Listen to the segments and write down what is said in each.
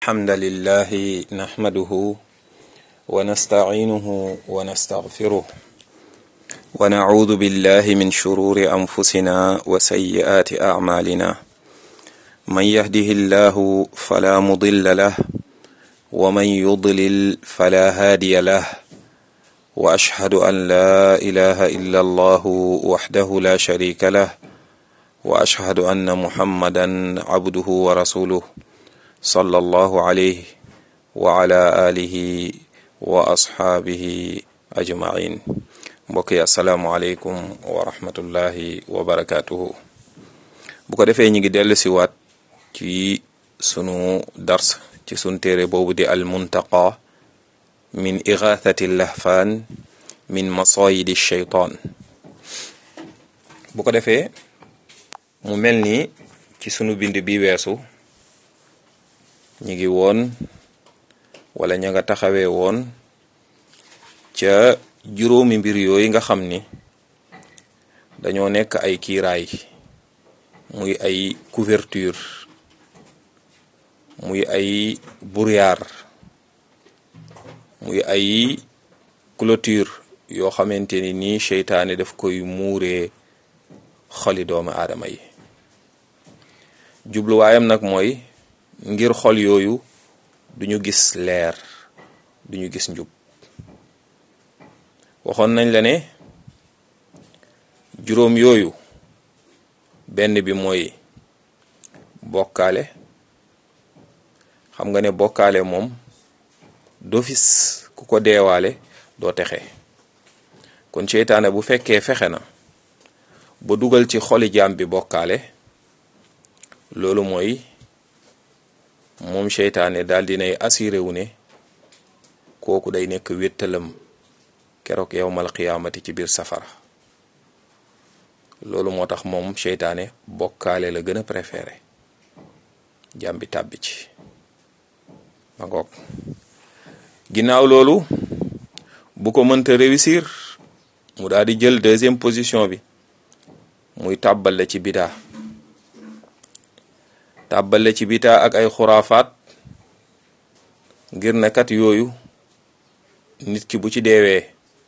الحمد لله نحمده ونستعينه ونستغفره ونعوذ بالله من شرور أنفسنا وسيئات أعمالنا من يهده الله فلا مضل له ومن يضلل فلا هادي له وأشهد أن لا إله إلا الله وحده لا شريك له وأشهد أن محمدا عبده ورسوله صلى الله عليه وعلى آله وأصحابه أجمعين mbokk yi asalaamualeykum wa rahmatullahi wa barakaatuhu bu ko defee ñi ngi dellu si waat ci sunu dars ci sunu téere boobu di al muntaqa min igathati lahfaan min masayidi shaytaan bu ko defee mu mel ni ci sunu bind bi weesu ñi ngi woon wala ña nga taxawee woon ca juróomi mbir yooyu nga xam ni dañoo nekk ay kiiraay muy ay couverture muy ay brouillard muy ay clôture yoo xamante ni nii seytaane daf koy muuree xoli doomu aadama yi jubluwaayam nag mooy ngir xol yooyu duñu gis leer duñu gis njub waxoon nañ la ne juróom yooyu benn bi mooy bokkaale xam nga ne bokkaale moom d'office ku ko deewaale doo texe kon seytaane bu fekkee fexe na ba dugal ci xoli jaam bi bokkaale loolu mooy moom seytaane daal dinay assuré wu ne kooku day nekk wéttalam keroog yowmal qiyaamati ci biir safara loolu moo tax moom seytaane bokkaale la gën a préféré jàmbi tàbbi ci ma ngoog ginnaaw loolu bu ko mënta réussir mu daal di jël deuxième position bi muy tàbbal la ci bidaa tàbbal la ci bidaa ak ay xuraafaat ngir ne kat yooyu nit ki bu ci deewee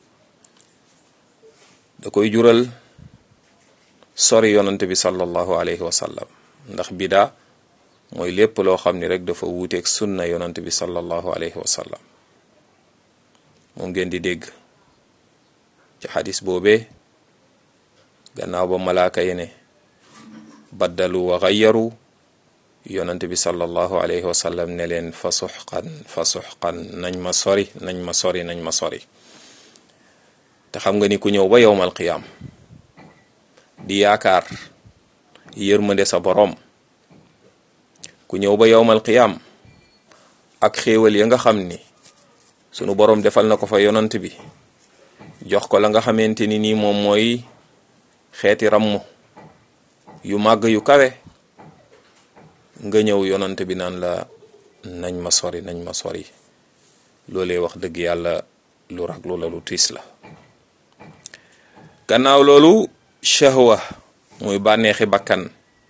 da koy jural sori yonante bi sallallahu alayhi wa sallam ndax bidaa mooy lépp loo xam ni rek dafa wuuteeg sunna yonante bi sallallahu alayhi wa sallam moom ngeen di dégg ci xadis boobee gannaaw ba malaaka yi ne baddalu wa xayyaru yonante bi sallallahu alayhi wa sallam ne leen fa suxqan fa suxqan nañ ma sori nañ ma sori nañ ma sori te xam nga ni ku ñëw ba yowmal qiyaam di yaakaar yërmande sa boroom ku ñëw ba yowmal qiyaam ak xéewal ya nga xam ni sunu boroom defal na ko fa yonant bi jox ko la nga xamante ni nii moom mooy xeeti ramm yu màgg yu kawe nga ñëw yonant bi naan la nañ ma sori nañ ma sori loolee wax dëgg yàlla lu raglu la lu tiis la gannaaw loolu shahwa muy bànneexi bakkan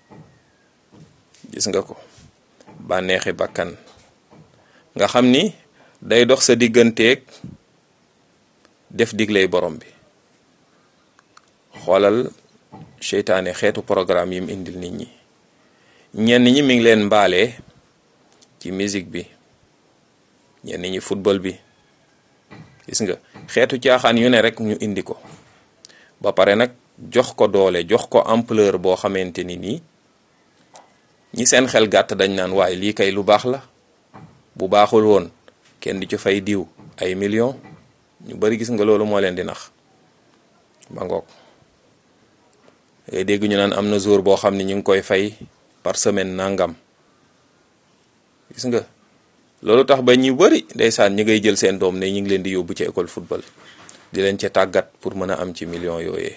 gis nga ko bànneexi bakkan nga xam ni day dox sa digganteeg def digley borom bi xoolal seytaane xeetu programme yim indil nit ñi ñenn ñi mi ngi leen mbaale ci musique bi ñenn ñi football bi gis nga xeetu caaxaan yu ne rek ñu indi ko ba pare nag jox ko doole jox ko ampleur boo xamante ni nii ñi seen xel gàtt dañ naan waaye lii kay lu baax la bu baaxul woon kenn di ci fay diw ay millions ñu bari gis nga loolu moo leen di nax ba ngoog ngay dégg ñu naan am na jour boo xam ne ñu ngi koy fay par semaine nangam gis nga loolu tax ba ñu bari ndeysaan ñi ngay jël seen doom ne ñu ngi leen di yóbbu ci école football di leen ca tàggat pour mën a am ci millions yooyee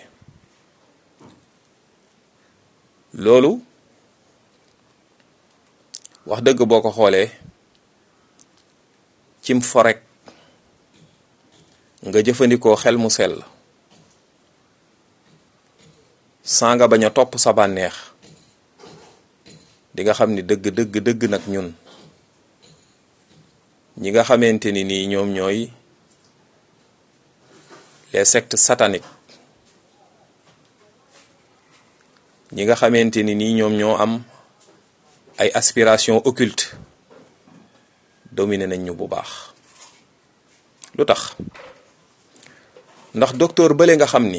loolu wax dëgg boo ko xoolee cim forek nga jëfandikoo xel mu sell saa nga bañ a topp sa bànneex di nga xam ni dëgg dëgg dëgg nag ñun ñi nga xamante ni nii ñoom ñooy les sectes sataniques ñi nga xamante ni nii ñoom ñoo am ay aspirations occultes dominé nañ ñu bu baax lu tax ndax docteur bële nga xam ni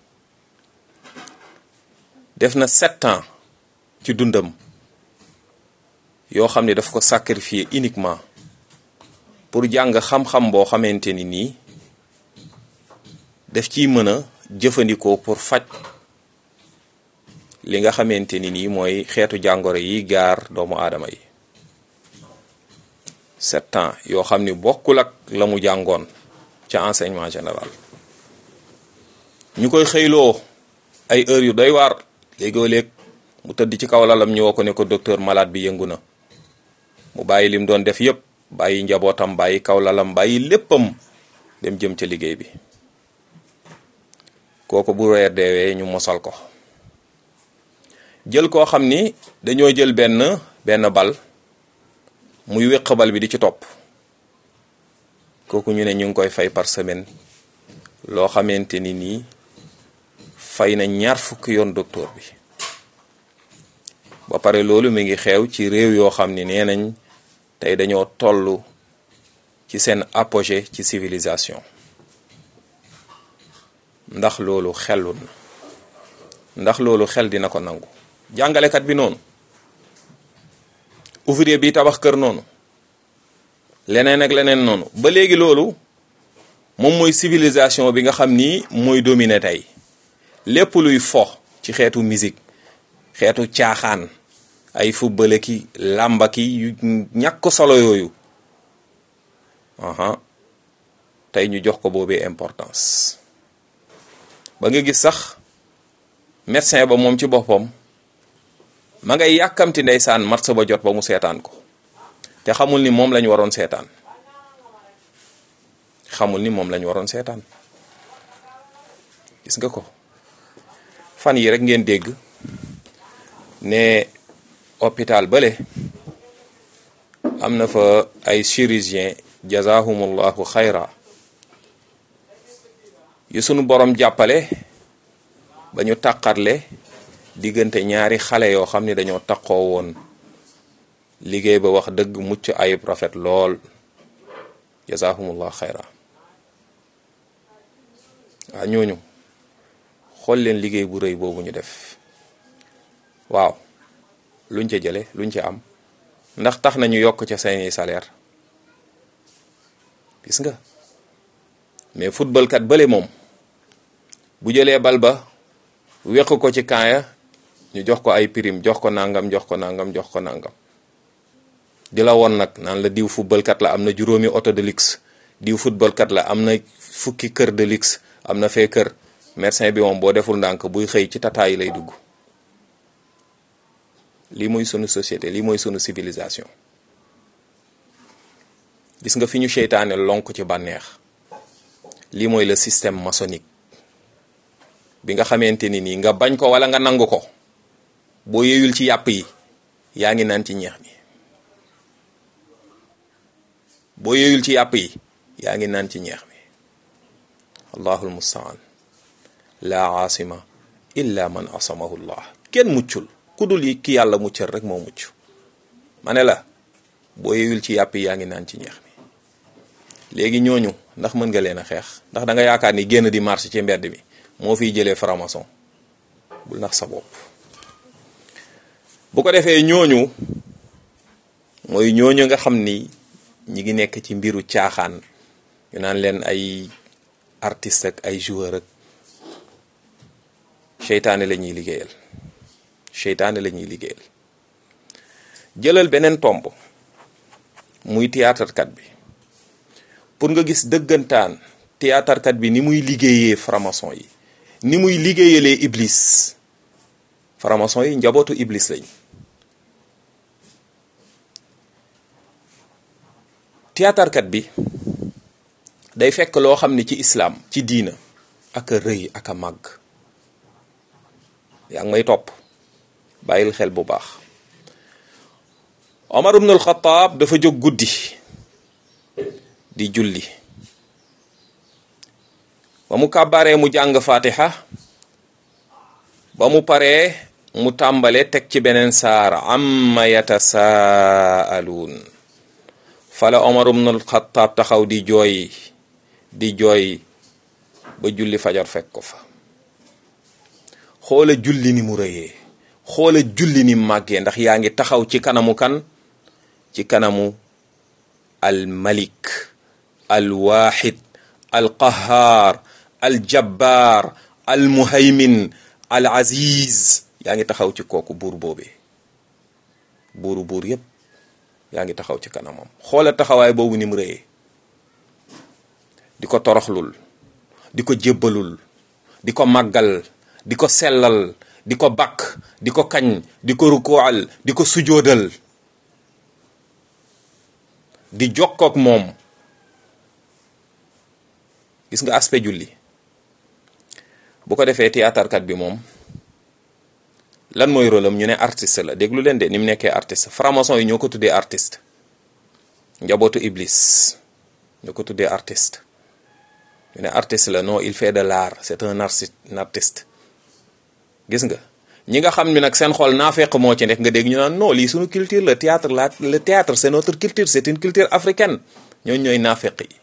def na sept ans ci dundam yoo xam ni daf ko sacrifier uniquement pour jàng xam-xam boo xamante ni nii daf ciy mën a jëfandikoo pour faj li nga xamante ni nii mooy xeetu jàngoro yi gaar doomu aadama yi sept ans yoo xam ni bokkul ak la mu jàngoon ca enseignement général ñu koy xëyloo ay heures yu doy waar léegoo léeg mu tëdd ci kaw lalam ñu woo ko ne ko docteur malade bi yëngu na mu bàyyi lim doon def yépp bàyyi njabootam bàyyi kaw lalam bàyyi léppam dem jëm ca liggéey bi kooku bu weer deewee ñu mosal ko jël koo xam ni dañoo jël benn benn bal muy wéq bal bi di ci topp kooku ñu ne ñu ngi koy fay par semaine loo xamante ni nii fay na ñaar fukki yoon docteur bi ba pare loolu mi ngi xew ci réew yoo xam ni nee nañ tey dañoo toll ci seen apogée ci civilisation ndax loolu xelul na ndax loolu xel dina ko nangu jàngalekat bi noonu ouvrier bi tabax kër noonu leneen ak leneen noonu ba léegi loolu moom mooy civilisation bi nga xam ni mooy dominer tey lépp luy fo ci xeetu musique xeetu caaxaan ay football ki làmba ki yu ñàkk solo yooyu aha tey ñu jox ko boobee importance ba nga gis sax médecin ba moom ci boppam ma ngay yàkkamti ndeysaan match ba jot ba mu seetaan ko te xamul ni moom lañu waroon seetaan xamul ni moom lañu waroon seetaan gis nga ko fan yi rek ngeen dégg ne hôpital bale am na fa ay chirurgien jazahumullahu xayra yu sunu borom jàppale ba ñu tàqarle diggante ñaari xale yoo xam ni dañoo taqoo woon liggéey ba wax dëgg mucc ayib rafet lool jazahumullahu xayra waaw ñooñu xool leen liggéey bu rëy boobu ñu def waaw luñ ca jële luñ ca am ndax tax nañu yokk ca seeni salaire gis nga mais football kat bële moom bu jëlee bal ba weq ko ci kaaya ñu jox ko ay prime jox ko nangam jox ko nangam jox ko nangam di la woon nag naan la diw football kat la am na juróomi auto de luxe diw football kat la am na fukki kër de luxe am na fee kër médecin bi moom boo deful ndànk buy xëy ci tata yi lay dugg lii mooy sunu société lii mooy sunu civilisation gis nga fi ñu seytaane lonk ci bànneex lii mooy le système maçonnique bi nga xamante ni nii nga bañ ko wala nga nangu ko boo yeyul ci yàpp yi yaa ngi naan ci ñeex mi boo yeyul ci yàpp yi yaa ngi naan ci ñeex mi allahul mustaan la aasima illa man asamahu llah kenn muccul ku dul yi ki yàlla muccal rek moo mucc ma ne la boo yeyul ci yàpp yi yaa ngi naan ci ñeex mi léegi ñooñu ndax mën nga leen a xeex ndax da nga yaakaar ni génn di marché ci mbedd mi moo fiy jëlee franc-maçon bul nax sa bopp bu ko defee ñooñu mooy ñooñu nga xam ni ñi ngi nekk ci mbiru caaxaan ñu naan leen ay artiste ak ay joueur ak seytaane la ñuy liggéeyal seytaane la ñuy liggéeyal jëlal beneen tomb muy théâtre kat bi pour nga gis dëggantaan théâtre kat bi ni muy liggéeyee franc-maçon yi ni muy liggéeyalee iblis franc-maçon yi njabootu iblis lañ théâtre kat bi day fekk loo xam ni ci islaam ci diina ak a rëy ak a màgg yaa ngi may topp bàyyil xel bu baax Omar ibn al-Khattab dafa jóg guddi di julli ba mu kàbbaree mu jàng fatiha ba mu paree mu tàmbale teg ci beneen saar amma yatasaaluun fala omar ibnul xataab taxaw di jooy di jooy ba julli fajar fekk ko fa xoola julli ni mu rëyee xoola julli ni màggee ndax yaa ngi taxaw ci kanamu kan ci kanamu al malik al waxid al qahaar al jabbaar al muhaymin al aziz yaa ngi taxaw ci kooku buur boobee buuru buur yépp yaa ngi taxaw ci kanamam xoola taxawaay boobu ni mu rëyee di ko toroxlul di ko jébbalul di ko màggal di ko sellal di ko bakk di ko kañ di ko rukoal di ko sujoodal di jokkook moom gis nga aspect julli bu ko defee théâtre bi moom lan mooy rôle am ñu ne artiste la déglu leen de ni mu nekkee artiste franc-maçon yi ñoo ko tuddee artiste njabootu iblis ñoo ko tuddee artiste ñu ne artiste la non il fait de l'art c'est un artiste gis nga ñi nga xam ni nag seen xol naafeq moo ci nekk nga dégg ñu naan non lii suñu culture le théâtre la le théâtre c'est notre culture c'est une culture africaine ñooñu ñooy naafeq yi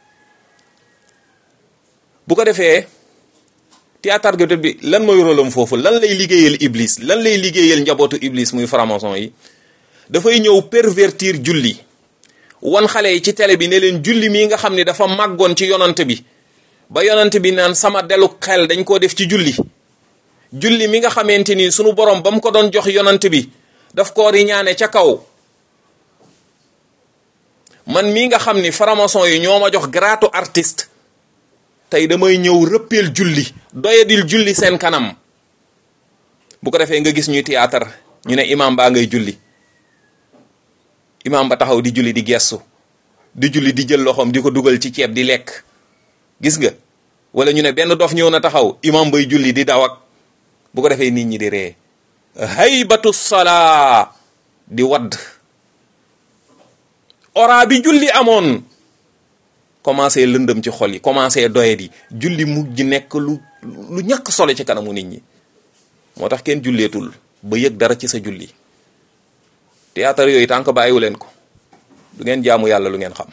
bu ko defee théâtre gi bi lan mooy rôle am foofu lan lay liggéeyal iblis lan lay liggéeyal njabootu iblis muy franc-maçon yi dafay ñëw pervertir julli wan xale yi ci télé bi ne leen julli mii nga xam ne dafa màggoon ci yonant bi ba yonant bi naan sama delu xel dañ koo def ci julli julli mi nga xamante ni sunu borom ba mu ko doon jox yonant bi daf koo riñaane ca kaw man mii nga xam ni franc-maçon yi ñoo ma jox gratu artiste tey damay ñëw rëppeel julli doyadil julli seen kanam bu ko defee nga gis ñuy théâtre ñu ne imam baa ngay julli imam ba taxaw di julli di gestu di julli di jël loxoom di ko dugal ci ceeb di lekk gis nga wala ñu ne benn dof ñëw na taxaw imam bay julli di daw ak bu ko defee nit ñi di ree haybatu salaa di wadd ora bi julli amoon commencé lëndëm ci xol yi commencé doye di julli mujj nekk lu lu ñàkk solo ci kanamu nit ñi moo tax kenn julleetul ba yëg dara ci sa julli théâtre yooyu tànk bàyyiwu leen ko du ngeen jaamu yàlla lu ngeen xam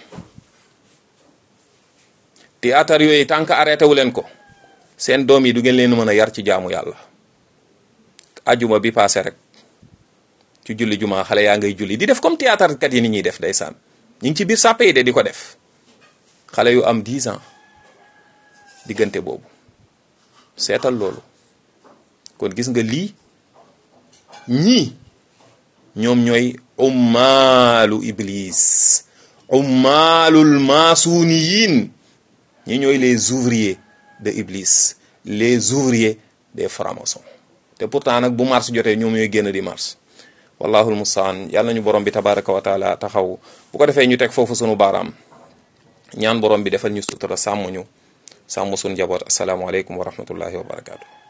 théâtre yooyu tànk arrêté wu leen ko seen doom yi du ngeen leen mën a yar ci jaamu yàlla ajuma bi passé rek ci julli juma xale yaa ngay julli di def comme théâtre kat yi ni ñuy def ndeysaan ñu ngi ci biir sàppe yi de di ko def xale yu am 10 ans diggante boobu seetal loolu kon gis nga lii ñii ñoom ñooy ummaalu iblis ummaalul maasuniyin ñi ñooy les ouvriers de iblis les ouvriers des francs-maçons te pourtant nag bu mars jotee ñoom ñooy génn di mars wallahul mustaan yàlla nañu borom bi tabaraka wa taala taxaw bu ko defee ñu teg foofu sunu baaraam ñaan borom bi defal ñu sutura sàmm ñu sàmm suñu njaboot asalaamualeykum wa rahmatullahi wa barakaatu.